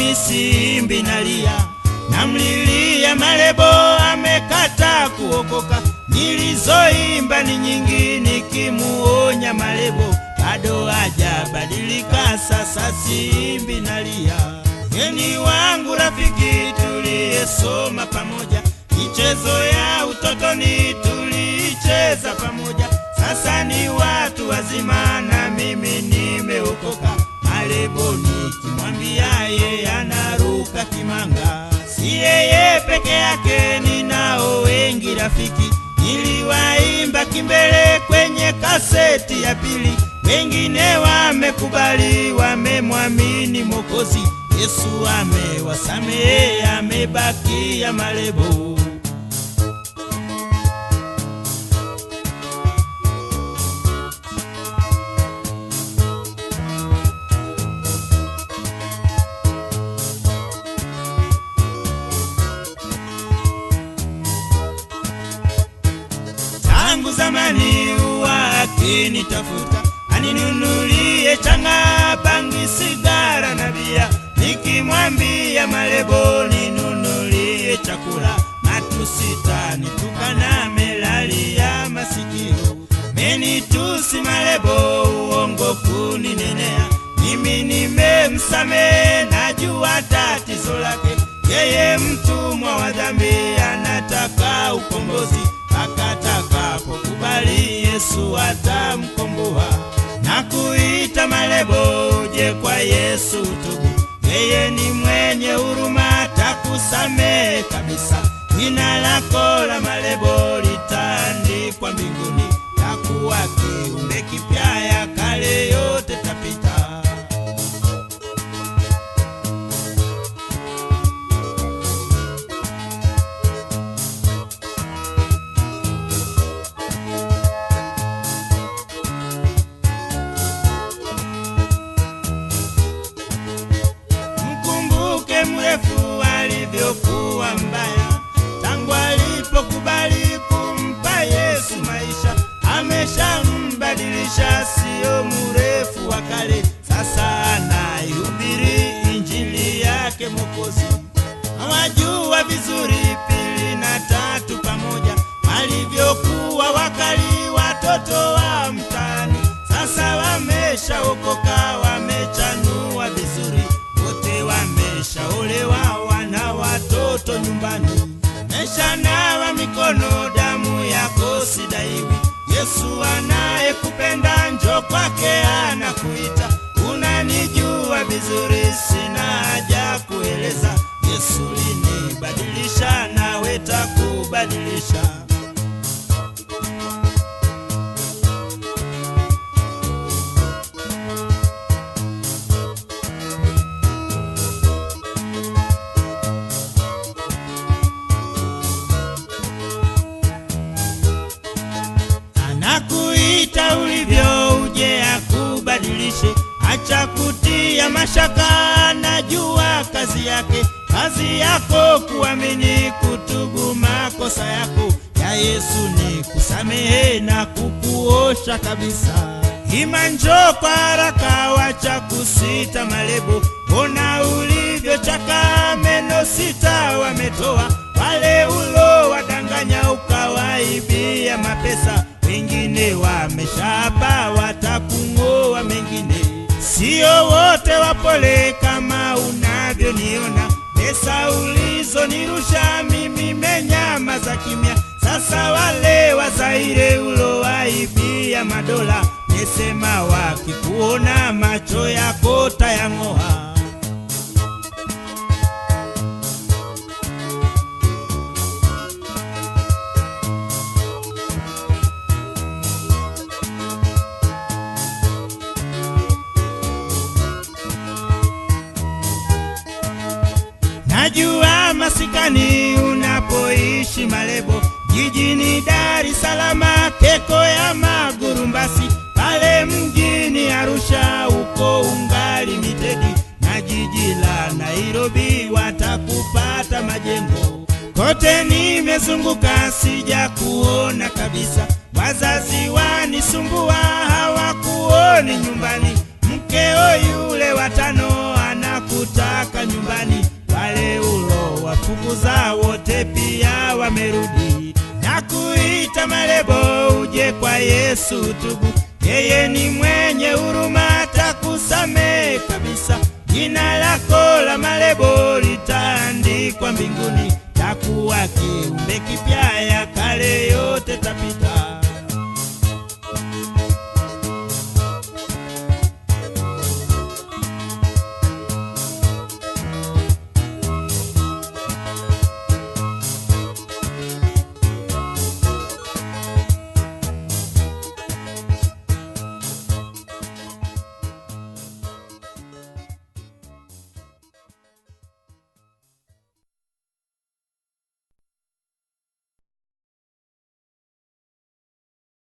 mimi simbi nalia, namlilia Malebo amekata kuokoka. Nilizoimba ni nyingi nikimuonya Malebo, bado hajabadilika, sasa simbi nalia. Geni wangu rafiki, tuliyesoma pamoja, michezo ya utotoni tuliicheza pamoja, sasa ni watu wazima na mimi nimeokoka. Malebo nikimwambia ye anaruka kimanga, si yeye peke yake, ninao wengi rafiki. Niliwaimba kimbele kwenye kaseti ya pili, wengine wamekubali, wamemwamini Mwokozi Yesu, amewasamehe, amebakia Malebo. tangu zamani huwa akinitafuta aninunulie changa, bangi, sigara na bia. Nikimwambia Malebo ninunulie chakula, matusita nitukana, melalia masikio, menitusi Malebo, uongo kuninenea. Mimi nimemsamehe, najua tatizo lake, yeye mtumwa wa dhambi, anataka ukombozi akatakapokubali Yesu atamkomboa na kuita Malebo, uje kwa Yesu tubu, yeye ni mwenye huruma, atakusamehe kabisa. Jina lako la Malebo litaandikwa mbinguni, takuwa kiumbe kipya, ya kale yote tapita. Mkumbuke mrefu alivyokuwa mbaya, tangu alipokubali kumpa Yesu maisha, ameshambadilisha, sio mrefu wa kale, sasa anaihubiri injili yake Mwokozi. Hawajua vizuri pili na tatu pamoja, walivyokuwa wakali watoto wa mtaani, sasa wameshaokoka, wamechanua vizuri wote wameshaolewa, wana watoto nyumbani, meshanawa mikono, damu yako sidaiwi. Yesu anayekupenda njo kwake anakuita, unanijua vizuri, sina haja kueleza. Yesu linibadilisha, nawe takubadilisha. anakuita ulivyo, uje akubadilishe. Acha kutia mashaka, anajua kazi yake. Kazi yako kuamini, kutubu makosa yako. Ya Yesu ni kusamehe na kukuosha kabisa. Ima njoo kwa haraka, wacha kusita Malebo. Ona ulivyochaka, meno sita wametoa wale ulo wadanganya, ukawaibia mapesa. Wengine wameshapa, watakung'oa mengine. Sio wote wapole kama unavyoniona. Pesa ulizonirusha mimi menyamaza kimya. Sasa wale Wazaire ulowaibia madola, mesema wakikuona macho yako tayang'oa. Najua masikani unapoishi Malebo, jijini Dar es Salaam, Keko ya Magurumbasi, pale mjini Arusha uko ungali mitedi, na jiji la Nairobi watakupata majengo. Kote nimezunguka sija kuona kabisa, wazazi wanisumbua hawakuoni nyumbani, mkeo yule watano anakutaka nyumbani Pita Malebo, uje kwa Yesu tubu, yeye ni mwenye huruma, atakusamehe kabisa. Jina lako la Malebo litaandikwa mbinguni, takuwa kiumbe kipya, ya kale yote